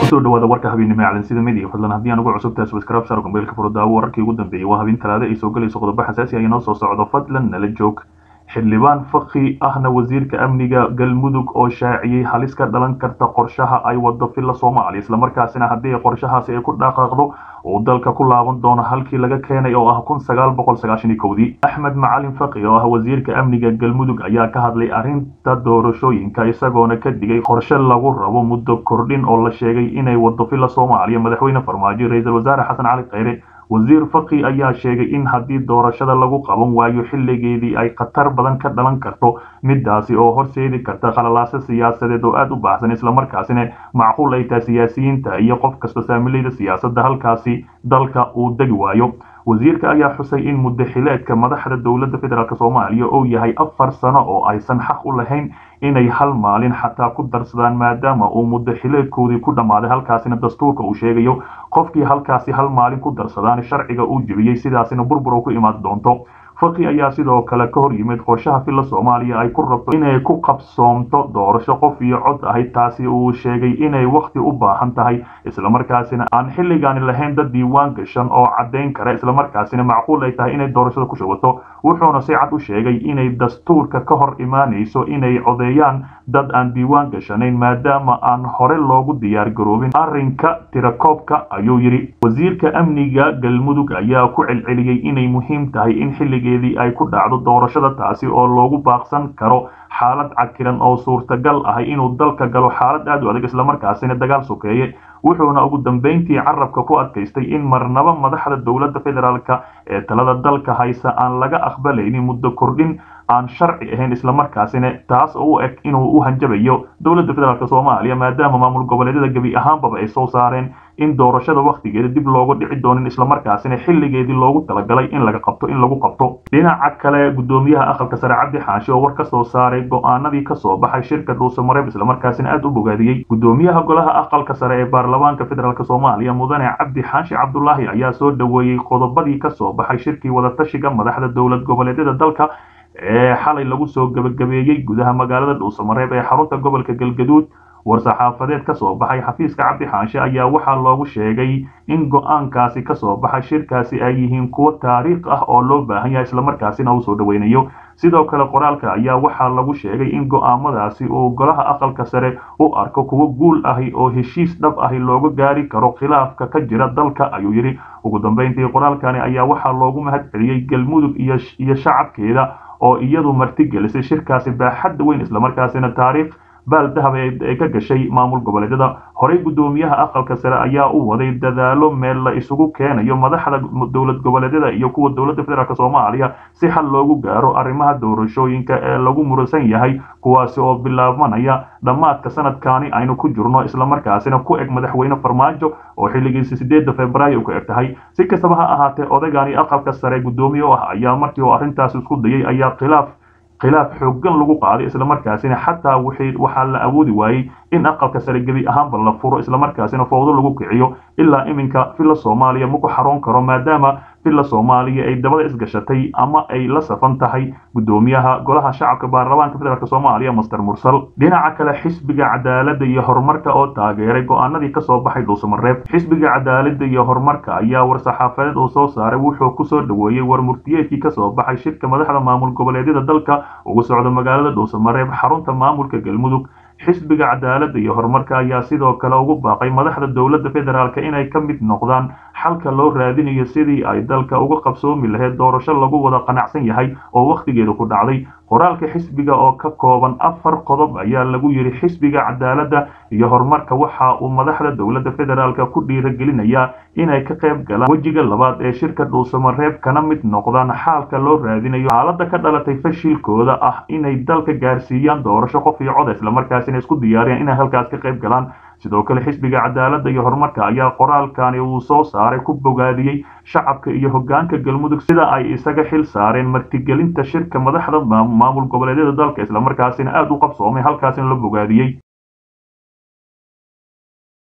kusoo dhawaada warka habeennimo ee calansida media fadlan haddii aan ugu cusubtahay subscribe share kumbeelka furudaawo wararkii ugu dambeeyey waa habeen talaada ay soo galayso qodobo xasaasi ah inoo soo socdo fadlan nala joog xildhibaan fakhi ahna wasiirka amniga galmudug oo shaaciyey halis ka dhalan karta qorshaha ay wado filla soomaaliya islamarkaasina haddii qorshahaasi ay ku dhaqaaqdo uu dalka ku laaban doono halkii laga keenay oo ah kun sagaal boqol sagaashan iyo kowdii axmed macalin fakhi oo ah wasiirka amniga galmudug ayaa ka hadlay arrinta doorashooyinka isagoona ka digay qorshe lagu rabo muddo kordhin oo la sheegay inay wado filla soomaaliya madaxweyne farmaajo ra-iisul wasaare xasan cali kheyre wasiir fakhi ayaa sheegay in haddii doorashada lagu qaban waayo xilligeedii ay khatar badan ka dhalan karto midaasi oo horseedi karta khalalaase siyaasadeed oo aada u baahsan islamarkaasina macquul ay tahay siyaasiyiinta iyo qof kasta saamilayda siyaasadda halkaasi dalka uu degi waayo wasiirka ayaa xusay in muddaxileedka madaxda dowladda federaalk soomaaliya uu yahay afar sano oo aysan xaq u lahayn inay hal maalin xataa ku darsadaan maadaama uu muddaxileedkoodii ku dhammaaday halkaasina dastuurka uu sheegayo qofkii halkaasi hal maalin ku darsadaan sharciga uu jebiyey sidaasina burbur oo ku imaan doonto fakhi ayaa sidoo kale ka hor yimid qorshaha filla soomaaliya ay ku rabto inay ku qabsoomto doorasho qof iyo cod ahayd taasi uu sheegay inay wakhti u baahan tahay islamarkaasina aan xilligaani lahayn dad diiwaan gashan oo caddayn kara islamarkaasina macquul ay tahay inay doorashada ku shubato wuxuuna si cad u sheegay inay dastuurka ka hor imaanayso inay codeeyaan dad aan diiwaan gashanayn maadaama aan hore loogu diyaar garoobin arrinka tirakoobka ayuu yidhi wasiirka amniga galmudug ayaa ku celceliyey inay muhiim tahay in xilligeedii ay ku dhacdo doorashada taasi oo loogu baaqsan karo xaalad cakiran oo suurtagal ahay inuu dalka galo xaalad aad u adag islamarkaasina dagaal sokeeye wuxuuna ugu dambeyntii carabka ku adkaystay in marnaba madaxda dowladda federaalk ee talada dalka haysa aan laga aqbalaynin muddo kordhin aan sharci ahayn islamarkaasina taas oo u eg inuu u hanjabayo dowladda federaalk soomaaliya maadaama maamul goboleedyada gebi ahaanbaba ay soo saareen in doorashada wakhtigeeda dib looga dhici doonin islamarkaasina xilligeedii loogu talagalay in laga qabto in lagu qabto dhinaca kale gudoomiyaha aqalka sare cabdi xaashi oo war ka soo saaray go-aanadii kasoo baxay shirka dhuusamareeb islamarkaasina aada u bogaadiyey gudoomiyaha golaha aqalka sare ee baarlamaanka federaalk soomaaliya mudane cabdi xaashi cabdulaahi ayaa soo dhoweeyey qodobadii kasoo baxay shirkii wadatashiga madaxda dowlad goboleedyada dalka ee xalay lagu soo gebagabeeyey gudaha magaalada dhuusamareeb ee xarunta gobolka galgaduud war-saxaafadeed ka soo baxay xafiiska cabdi xaanshe ayaa waxaa loogu sheegay in go-aankaasi kasoo baxay shirkaasi ay yihiin kuwo taariikh ah oo loo baahan yahay islamarkaasina uu soo dhoweynayo sidoo kale qoraalka ayaa waxaa lagu sheegay in go-aamadaasi uu golaha aqalka sare u arko kuwo guul ahi oo heshiis dhab ahi looga gaari karo khilaafka ka jira dalka ayuu yidhi ugu dambeyntii qoraalkani ayaa waxaa loogu mahad celiyey galmudug iyo shacabkeeda oo iyadu martigelisay shirkaasi baaxadda weyn islamarkaasina taariikh baal dahab ee ka gashay maamul goboleedyada horey guddoomiyaha aqalka sare ayaa u waday dadaalo meel la isugu keenayo madaxda dowlad goboleedyada iyo kuwa dowladda federaalk soomaaliya si xal loogu gaaro arrimaha doorashooyinka ee lagu muransan yahay kuwaasi oo bilaabanaya dhammaadka sanadkaani aynu ku jirno islamarkaasina ku eg madaxweyne farmaajo oo xilligiisi sideedda februaayo ku eg tahay si kastaba ha ahaatee odaygani aqalka sare guddoomiye u ah ayaa markii uu arrintaas isku dayay ayaa khilaaf khilaaf xooggan lagu qaaday islamarkaasina xataa waxaa la awoodi waayey in aqalka sare gebi ahaanba la furo islamarkaasina fowdo lagu kiciyo ilaa iminka villa soomaaliya maku xaroon karo maadaama villa soomaaliya ay dabada isgashatay ama ay la safan tahay guddoomiyaha golaha shacabka baarlamaanka federaalk soomaaliya master mursal dhinaca kale xisbiga cadaaladda iyo horumarka oo taageeray go-aanadii kasoo baxay dhuusamareeb xisbiga cadaaladda iyo horumarka ayaa war-saxaafadeed uu soo saaray wuxuu kusoo dhoweeyey war murtiyeedkii kasoo baxay shirka madaxda maamul goboleedyada dalka ugu socda magaalada dhuusamareeb xarunta maamulka galmudug xisbiga cadaaladda iyo horumarka ayaa sidoo kale ugu baaqay madaxda dowladda federaalk inay ka mid noqdaan xalka loo raadinayo sidii ay dalka uga qabsoomi lahayd doorasho lagu wada qanacsan yahay oo wakhtigeeda ku dhacday qoraalka xisbiga oo ka kooban afar qodob ayaa lagu yidhi xisbiga cadaaladda iyo horumarka waxa uu madaxda dowladda federaalk ku dhiiragelinayaa inay ka qayb galaan wejiga labaad ee shirka dhuusamareeb kana mid noqdaan xaalka loo raadinayo xaaladda ka dhalatay fashilkooda ah inay dalka gaarsiiyaan doorasho qof iyo coda islamarkaasina isku diyaariyaan inay halkaas ka qayb galaan sidoo kale xisbiga cadaaladda iyo horumarka ayaa qoraalkani uu soo saaray ku bogaadiyey shacabka iyo hoggaanka galmudug sida ay isaga xil saareen martigelinta shirka madaxda maamul goboleedyada dalka islamarkaasina aada u qabsoomay halkaasina la bogaadiyey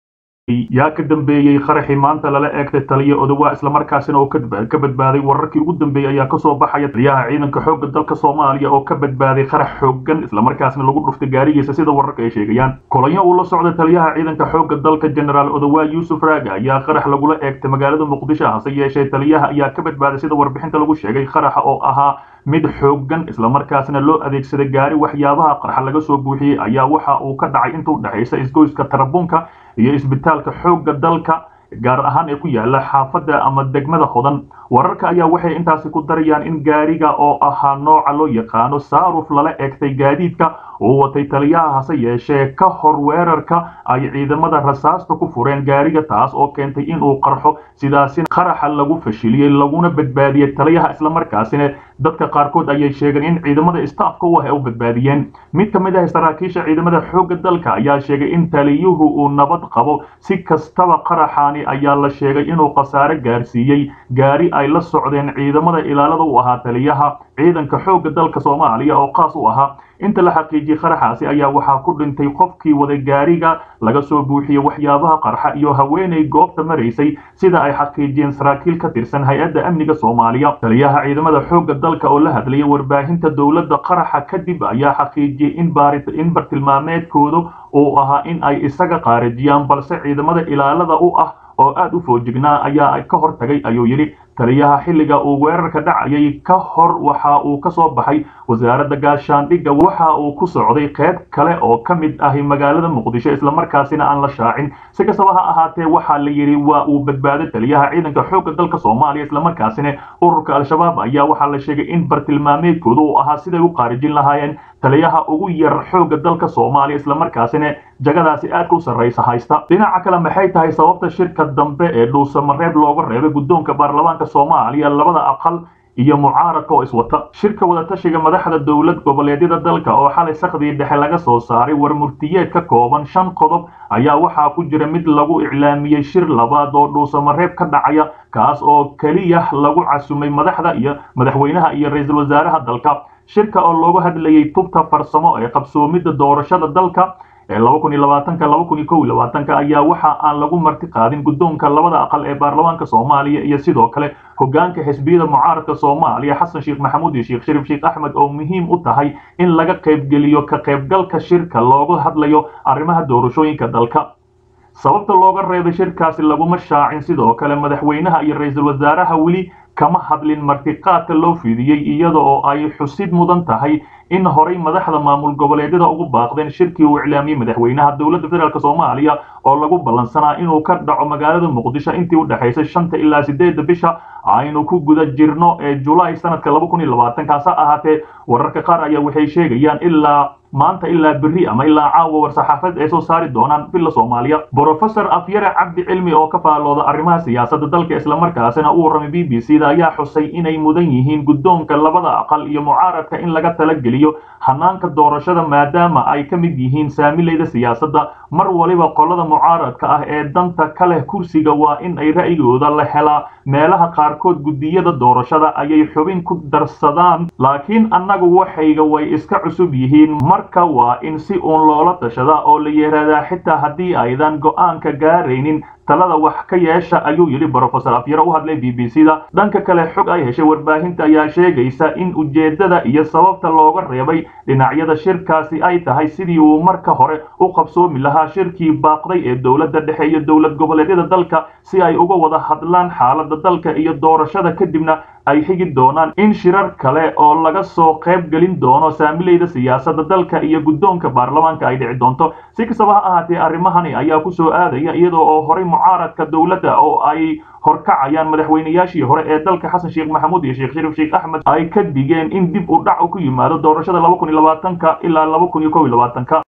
yaa ka dambeeyey qaraxii maanta lala eegtay taliya odowaa islamarkaasina oo ka badbaaday wararkii ugu dambeeyey ayaa kasoo baxaya taliyaha ciidanka xoogga dalka soomaaliya oo ka badbaaday qarax xoogan islamarkaasina lagu dhuftay gaarigiisa sida wararka ay sheegayaan kolonyo uu la socda taliyaha ciidanka xoogga dalka generaal odowaa yuusuf raaga ayaa qarax lagula eegtay magaalada muqdisho hase yeeshee taliyaha ayaa ka badbaaday sida warbixinta lagu sheegay qaraxa oo ahaa mid xoogan islamarkaasna loo adeegsaday gaari waxyaabaha qarxa laga soo buuxiyey ayaa waxa uu ka dhacay intuu dhexaysa isgoyska tarabuunka iyo isbitaalka xoogga dalka gaar ahaan ee ku yaala xaafadda ama degmada hodan wararka ayaa waxay intaasi ku darayaan in gaariga oo ahaa nooca loo yaqaano saaruf lala eegtay gaadiidka uu watay taliyaha hase yeeshee ka hor weerarka ay ciidamada rasaasta ku fureen gaariga taas oo keentay inuu qarxo sidaasina qaraxa lagu fashiliyey laguna badbaadiyey taliyaha islamarkaasina dadka qaarkood ayay sheegeen in ciidamada istaafka u ah ay u badbaadiyeen mid ka mid ah saraakiisha ciidamada xoogga dalka ayaa sheegay in taliyuhu uu nabad qabo si kastaba qaraxaani ayaa la sheegay inuu khasaare gaarsiiyey gaari ay la socdeen ciidamada ilaalada u ahaa taliyaha ciidanka xoogga dalka soomaaliya oo qaas u ahaa inta la xaqiijiyey qaraxaasi ayaa waxaa ku dhintay qofkii waday gaariga laga soo buuxiyey waxyaabaha qarxa iyo haweenay goobta maraysay sida ay xaqiijiyeen saraakiil ka tirsan hay-adda amniga soomaaliya taliyaha ciidamada xoogga dalka oo la hadlayay warbaahinta dowladda qaraxa kadib ayaa xaqiijiyey in in bartilmaameedkoodu uu ahaa in ay isaga qaarijiyaan balse ciidamada ilaalada u ah oo aad u foojignaa ayaa ka hor tagay ayuu yidhi taliyaha xilliga uu weerarka dhacayay ka hor waxa uu ka soo baxay wasaaradda gaashaandhigga waxa uu ku socday qayb kale oo ka mid ahi magaalada muqdisho islamarkaasina aan la shaacin si kastaba ha ahaatee waxaa la yidhi waa uu badbaaday taliyaha ciidanka xoogga dalka soomaaliya islamarkaasina ururka al-shabaab ayaa waxaa la sheegay in bartilmaameedkooda uu ahaa siday u qaarijin lahaayeen taliyaha ugu yar xoogga dalka soomaaliya islamarkaasina jagadaasi aadka u sarraysa haysta dhinaca kale maxay tahay sababta shirka dambe ee dhuusamareeb looga reebay guddoonka baarlamaanka soomaaliya labada aqal iyo mucaaradka oo iswata shirka wadatashiga madaxda dowlad goboleedyada dalka oo xalay sakdii dhexe laga soo saaray warmurtiyeed ka kooban shan qodob ayaa waxaa ku jira mid lagu iclaamiyey shir labaad oo dhuusamareeb ka dhacaya kaas oo keliya lagu casumay madaxda iyo madaxweynaha iyo ra-iisul wasaaraha dalka shirka oo loogu hadlayay tubta farsamo ee qabsoomidda doorashada dalka ee laba kun iyo labaatanka laba kun iyo kow iyo labaatanka ayaa waxa aan lagu marti qaadin guddoonka labada aqal ee baarlamaanka soomaaliya iyo sidoo kale hoggaanka xisbiyada mucaaradka soomaaliya xasan sheekh maxamuud iyo sheekh shariif sheekh axmed oo muhiim u tahay in laga qaybgeliyo ka qaybgalka shirka looga hadlayo arrimaha doorashooyinka dalka sababta looga reebay shirkaasi laguma shaacin sidoo kale madaxweynaha iyo ra-iisul wasaaraha weli kama hadlin martiqaadka loo fidiyey iyada oo ay xusid mudan tahay in horay madaxda maamul goboleedyada ugu baaqdeen shirkii uu iclaamiyey madaxweynaha dowladda federaalk soomaaliya oo lagu ballansanaa inuu ka dhaco magaalada muqdisho intii u dhexaysay shanta ilaa sideedda bisha aynu ku guda jirno ee julaay sanadka laba kun iyo labaatanka hase ahaatee wararka qaar ayaa waxay sheegayaan ilaa maanta ilaa berri ama ilaa caawa war-saxaafad ay soo saari doonaan villa soomaaliya brofesor afyare cabdi cilmi oo ka faalooda arrimaha siyaasadda dalka islamarkaasina u warramay b b c da ayaa xusay inay mudan yihiin guddoonka labada aqal iyo mucaaradka in laga talageliyo hanaanka doorashada maadaama ay ka mid yihiin saamilayda siyaasadda mar waliba qolada mucaaradka ah ee danta ka leh kursiga waa in ay ra'yigooda la helaa meelaha qaarkood guddiyada doorashada ayay xubin ku darsadaan laakiin annagu waxayga way iska cusub yihiin marka waa in si uun loola tashadaa oo la yihahdaa xitaa haddii aydan go'aanka gaaraynin talada wax ka yeesha ayuu yidhi brofesor afyare u hadlay b b c da dhanka kale xog ay heshay warbaahinta ayaa sheegaysa in ujeeddada iyo sababta looga reebay dhinacyada shirkaasi ay tahay sidii uu marka hore u qabsoomi lahaa shirkii baaqday ee dowladda dhexe iyo dowlad goboleedyada dalka si ay uga wada hadlaan xaaladda dalka iyo doorashada kadibna ay xigi doonaan in shirar kale oo laga soo qayb gelin doono saamilayda siyaasadda dalka iyo guddoonka baarlamaanka ay dhici doonto si kastaba ha ahaatee arrimahani ayaa ku soo aadaya iyadoo oo horay mucaaradka dowladda oo ay horkacayaan madaxweynayaashii hore ee dalka xasan sheekh maxamuud iyo sheekh shariif sheekh axmed ay ka digeen in dib u dhac u ku yimaado doorashada laba kun iyo labaatanka ilaa laba kun iyo kow iyo labaatanka